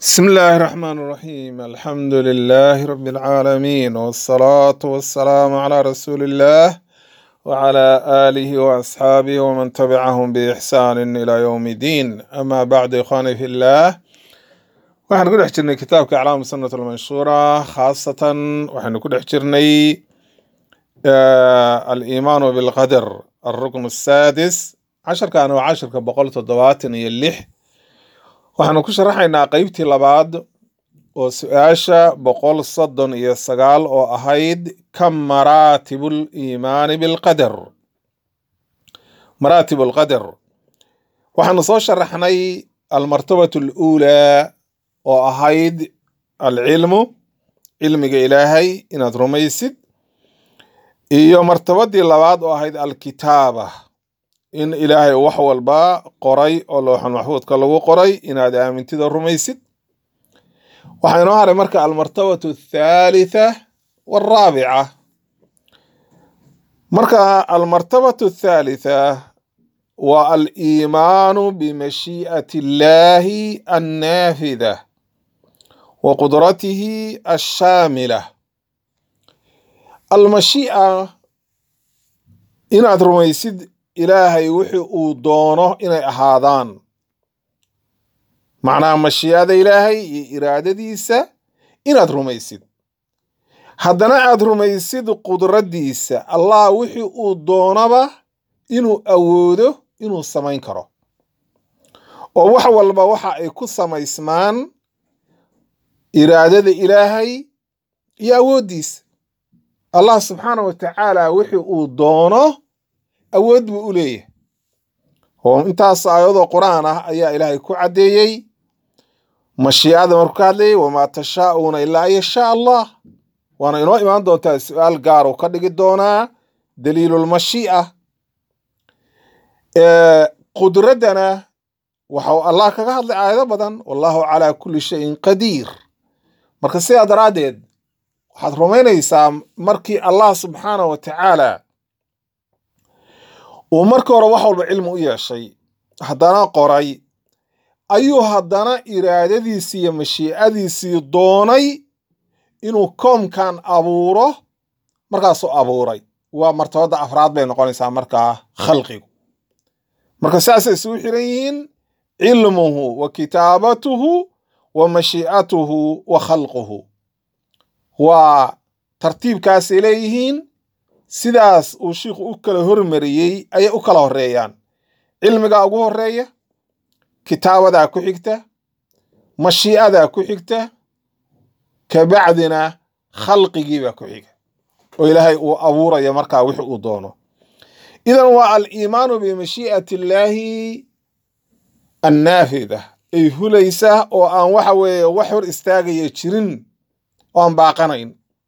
بسم الله الرحمن الرحيم الحمد لله رب العالمين والصلاة والسلام على رسول الله وعلى آله وأصحابه ومن تبعهم بإحسان إلى يوم الدين أما بعد إخواني في الله waxaan ku dhex jirnay kitaabka aclaam sunnat almanshuura khaasatan waxaynu ku dhex jirnay aliimaanu bilqadar alrukn asaadis casharkan waa casharka boqol toddobaatan iyo lix waxaanu ku sharaxaynaa qeybtii labaad oo su-aasha boqol soddon iyo sagaal oo ahayd kam maraatibu liimaani bilqadar maraatib alqadar waxaanu soo sharaxnay almartabatu aluulaa oo ahayd alcilmu cilmiga ilaahay inaad rumaysid iyo martabadii labaad oo ahayd alkitaaba in ilaahay wax walba qoray oo looxul maxfuudka lagu qoray inaad aamintida rumaysid waxaa inoo haray marka almartabatu athaalitha walraabica marka almartabatu athaalitha waa aliimaanu bimashii'ati illaahi annaafida wa qudratihi ashaamila almashii'a inaad rumaysid ilaahay wixii uu doono inay ahaadaan macnaha mashiicada ilaahay iyo iraadadiisa inaad rumaysid haddana aad rumaysid qudraddiisa allah wixii uu doonaba inuu awoodo inuu samayn karo oo wax walba waxa ay ku samaysmaan iraadada ilaahay iyo awooddiisa allah subxaana wa tacaala wixii uu doono awood buu u leeyahay oo intaas aayadoo qur-aan ah ayaa ilaahay ku caddeeyey mashiicada markuu ka hadlayay wamaa tashaa'uuna ilaa an yashaa allah waana inoo imaan doontaa su-aal gaar uu ka dhigi doonaa daliilulmashii'a qudraddana waxau allah kaga hadlay aayado badan wallahu calaa kulli shayin qadiir marka sidaa daraaddeed waxaad rumaynaysaa markii allah subxaana wa tacaala uu marka hore wax walba cilmi u yeeshay haddana qoray ayuu haddana iraadadiisii iyo mashiicadiisii doonay inuu koomkan abuuro markaasuu abuuray waa martabadda afraad bay noqonaysaa markaa khalqigu marka saasay isugu xiran yihiin cilmuhu wa kitaabatuhu wa mashiicatuhu wa khalquhu waa tartiibkaasay leeyihiin sidaas uu shiikhu u kala hormariyey ayay u kala horeeyaan cilmigaa ugu horeeya kitaabadaa ku xigta mashiicadaa ku xigta kabacdina khalqigiibaa ku xiga oo ilaahay uu abuuraya markaa wix uu doono idan waa aliimaanu bimashii'ati illaahi annaafida ay hulaysa oo aan waxa weeye wax hor istaagaya jirin oo aan baaqanayn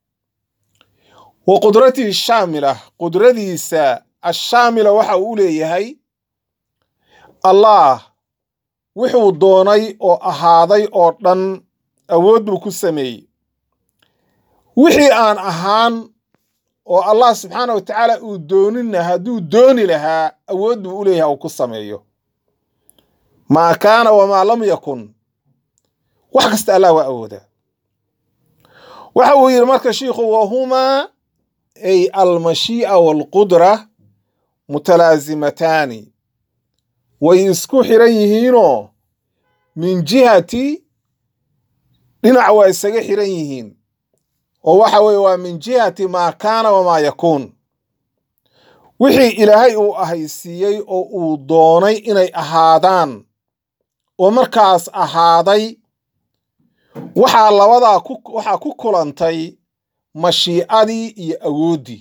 wa qudratihi shaamila qudradiisa ashaamila waxa uu u leeyahay allah wuxuu doonay oo ahaaday oo dhan awood buu ku sameeyey wixii aan ahaan oo allah subxaana wa tacaala uu doonina hadduu dooni lahaa awood buu u leeyahay uu ku sameeyo maa kaana wamaa lam yakun wax kasta allah waa awoodaa waxa uu yidhi marka shiikhu wahumaa ay almashii'a waalqudra mutalaasimataani way isku xiran yihiinoo min jihati dhinac waa isaga xiran yihiin oo waxa weeye waa min jihati maa kaana wamaa yakuun wixii ilaahay uu ahaysiiyey oo uu doonay inay ahaadaan oo markaas ahaaday waxaa labadaa waxaa ku kulantay mashiicadii iyo awooddii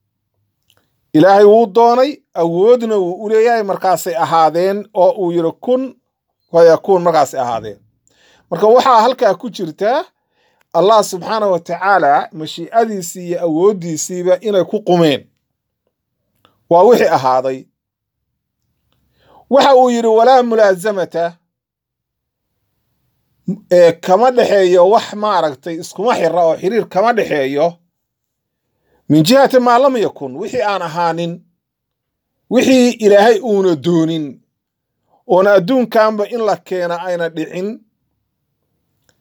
ilaahay wuu doonay awoodna wuu u leeyahay markaasay ahaadeen oo uu yidhi kun fayakuun markaasay ahaadeen marka waxaa halkaa ku jirta allah subxaana wa tacaala mashiicadiisii iyo awooddiisiiba inay ku qumeen waa wixii ahaaday waxa uu yidhi walaa mulaasamata ee kama dhexeeyo wax maaragtay iskuma xira oo xiriir kama dhexeeyo min jihati maa lam yakun wixii aan ahaanin wixii ilaahay uuna doonin oona adduunkanba in la keena ayna dhicin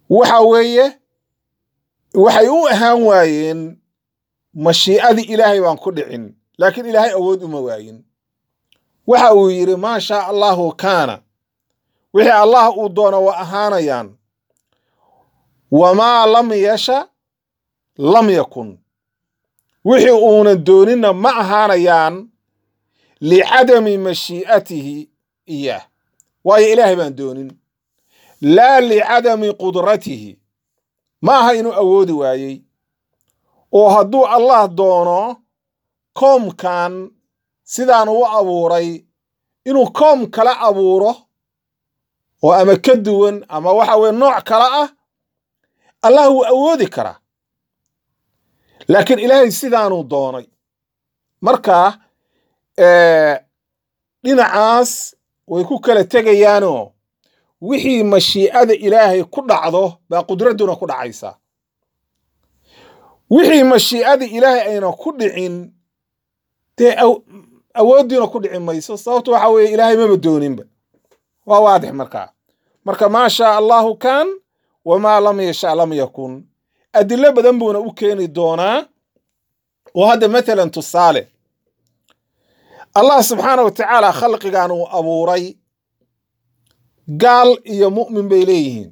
waxa weeye waxay u ahaan waayeen mashiicadii ilaahay baan ku dhicin laakiin ilaahay awood uma waayin waxa uu yidhi maa shaa allahu kaana wixii allah uu doono waa ahaanayaan wamaa lam yasha lam yakun wixii uunan dooninna ma ahaanayaan licadami mashii'atihi iyaah waayo ilaahay baan doonin laa licadami qudratihi ma aha inuu awoodi waayey oo hadduu allah doono koomkan sidaan u abuuray inuu koom kala abuuro oo ama ka duwan ama waxa weye nooc kale ah allah wuu awoodi karaa laakiin ilaahay sidaanuu doonay marka dhinacaas way ku kala tegayaanoo wixii mashiicada ilaahay ku dhacdo baa qudradduna ku dhacaysaa wixii mashiicada ilaahay ayna ku dhicin dee awooddiina ku dhici mayso sababto waxa weeye ilaahay maba dooninba waa waadix markaa marka maa shaa allahu kaan wamaa lam yasha lam yakun adilo badan buuna u keeni doonaa oo hadda matalan tusaale allah subxaana wa tacaala khalqigan uu abuuray gaal iyo mu'min bay leeyihiin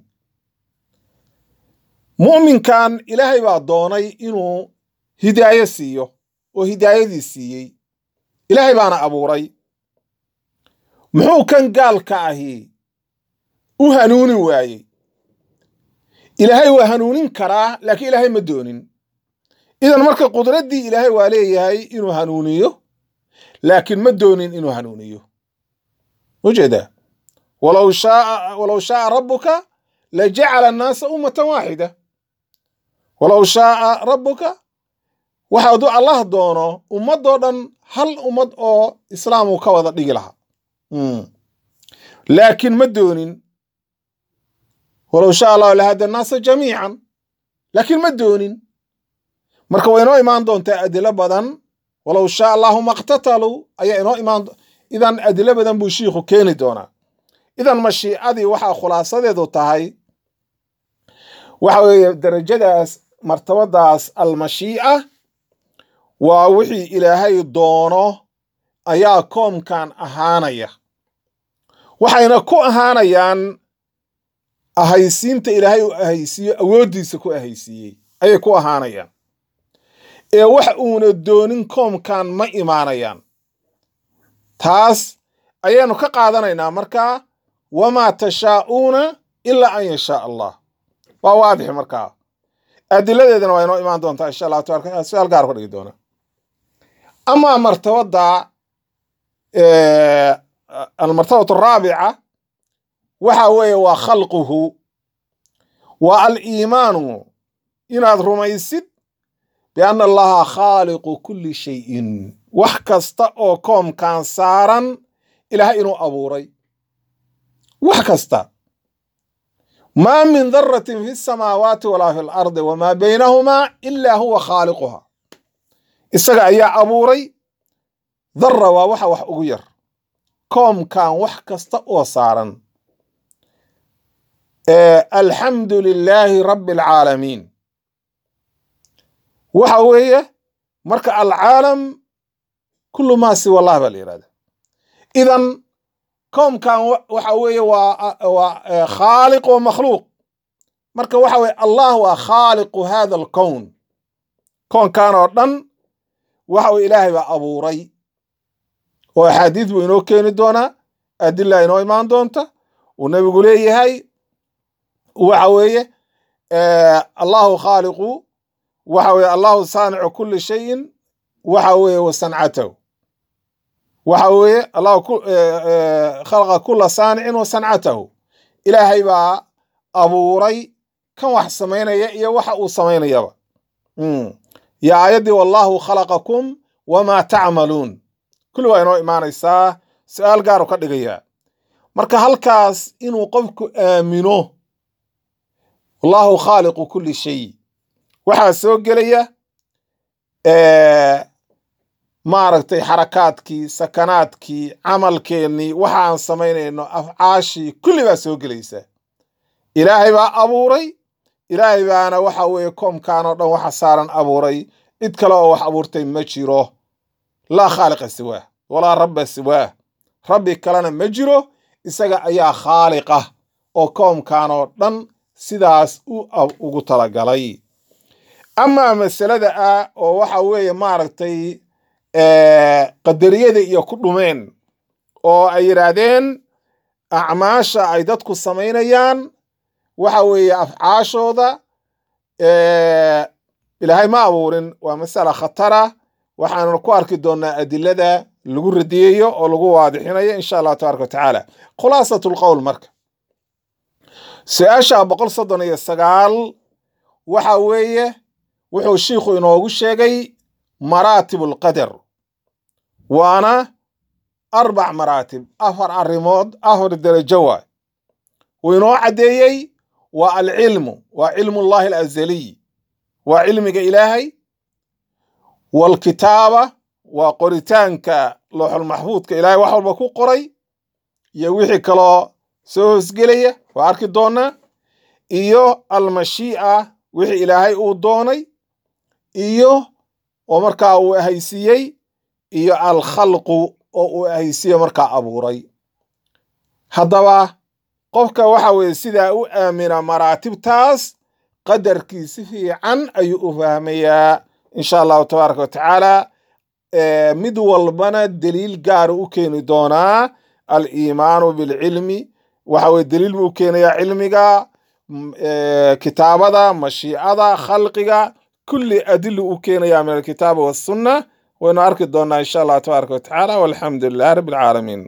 mu'minkan ilaahay baa doonay inuu hidaayo siiyo oo hidaayadii siiyey ilaahay baana abuuray muxuu kan gaalka ahi u hanuuni waayey ilaahay waa hanuunin karaa laakiin ilaahay ma doonin idan marka qudraddii ilaahay waa leeyahay inuu hanuuniyo laakiin ma doonin inuu hanuuniyo ujeedaa walow shaaa walow shaaa rabbuka lajacala annaasa ummatan waaxida walow shaaa rabbuka waxa hadduu allah doono ummadoo dhan hal ummad oo islaam uu ka wada dhigi lahaa laakiin ma doonin walow shaa allahu lahada annaasa jamiican laakiin ma doonin marka way inoo imaan doontaa adilo badan walow shaa allahu maqtataluu ayaa inoo imaan idan adilo badan buu shiikhu keeni doonaa idan mashiicadii waxaa khulaasadeedu tahay waxa weeye darajadaas martabadaas almashiica waa wixii ilaahay doono ayaa koomkan ahaanaya waxayna ku ahaanayaan ahaysiinta ilaahay u ahaysiiyo awooddiisa ku ahaysiiyey ayay ku ahaanayaan ee wax uuna doonin koomkan ma imaanayaan taas ayaanu ka qaadanaynaa markaa wamaa tashaa'uuna ilaa an yashaa allah waa waadix markaa adiladeedana waa inoo imaan doontaa insha allahu taala su-aal gaar ka dhigi doona amaa martabada almartabatu araabica waxa weeye waa khalquhu waa aliimaanu inaad rumaysid bianna allaha khaaliqu kulli shayin wax kasta oo koomkan saaran ilaahay inuu abuuray wax kasta maa min daratin fi samaawaati walaa fi lardi wamaa baynahumaa ilaa huwa khaaliquha isaga ayaa abuuray dara waa waxa wax ugu yar koomkan wax kasta oo saaran alxamdu lilaahi rabbi alcaalamiin waxa weeye marka alcaalam kullu maa siwa allah baa la yihahda idan koomkan waxa weeye waa waa khaaliq wa makhluuq marka waxa weye allah waa khaaliqu hada alkown koonkan oo dhan waxa weye ilaahay baa abuuray oo axaadiis buu inoo keeni doonaa adila inoo imaan doonta uu nebigu leeyahay waxa weeye allahu khaaliqu waxa weye allahu saanicu kuli shayin waxa weeye wa sancatahu waxa weeye allahu khalaqa kula saanicin wa sancatahu ilaahay baa abuuray kan wax samaynaya iyo waxa uu samaynayaba yo aayaddii wallahu khalaqakum wamaa tacmaluun kulli waa inoo imaanaysaa su-aal gaaru ka dhigayaa marka halkaas inuu qofku aamino allahu khaaliqu kulli shay waxaa soo gelaya maaragtay xarakaadkii sakanaadkii camalkeennii waxaan samaynayno afcaashii kulli baa soo gelaysa ilaahay baa abuuray ilaahay baana waxa weeye koomkan oo dhan waxa saaran abuuray cid kale oo wax abuurtay ma jiro laa khaaliqa siwaah walaa rabba siwaah rabbi kalena ma jiro isaga ayaa khaaliqa oo koomkan oo dhan sidaas ugu talagalay amaa masalada ah oo waxa weeye maaragtay qadariyada iyo ku dhumeen oo ay yidhaahdeen acmaasha ay dadku samaynayaan waxa weeye afcaashooda ilaahay ma abuurin waa masala khatara waxaanu ku arki doonaa adilada lagu radiyayo oo lagu waadixinayo insha allahu tabaraka wa tacaala khulaasat lqowl marka su-aasha boqol soddon iyo sagaal waxa weeye wuxuu shiikhu inoogu sheegay maraatib alqadar waana arbac maraatib afar arrimood afar derajo waay wuu inoo caddeeyey waa alcilmu waa cilmu llahi alazaliy waa cilmiga ilaahay waalkitaaba waa qoritaanka looxulmaxfuudka ilaahay wax walba ku qoray iyo wixii kaloo soo hoosgelaya waa arki doonaa iyo almashii'a wixii ilaahay uu doonay iyo oo markaa uu ahaysiiyey iyo alkhalqu oo uu ahaysiiye markaa abuuray haddaba qofka waxa weeye sidaa u aamina maraatibtaas qadarkii si fiican ayuu u fahmayaa insha allahu tabaaraka wa tacaala mid walbana deliil gaara u keeni doonaa aliimaanu bilcilmi waxa weye deliil buu u keenayaa cilmiga kitaabada mashiicada khalqiga kulli adilu u keenayaa min alkitaabi wassunna waynu arki doonaa insha allah tabaaraka wa tacaala walxamdu lilah rabbi alcaalamiin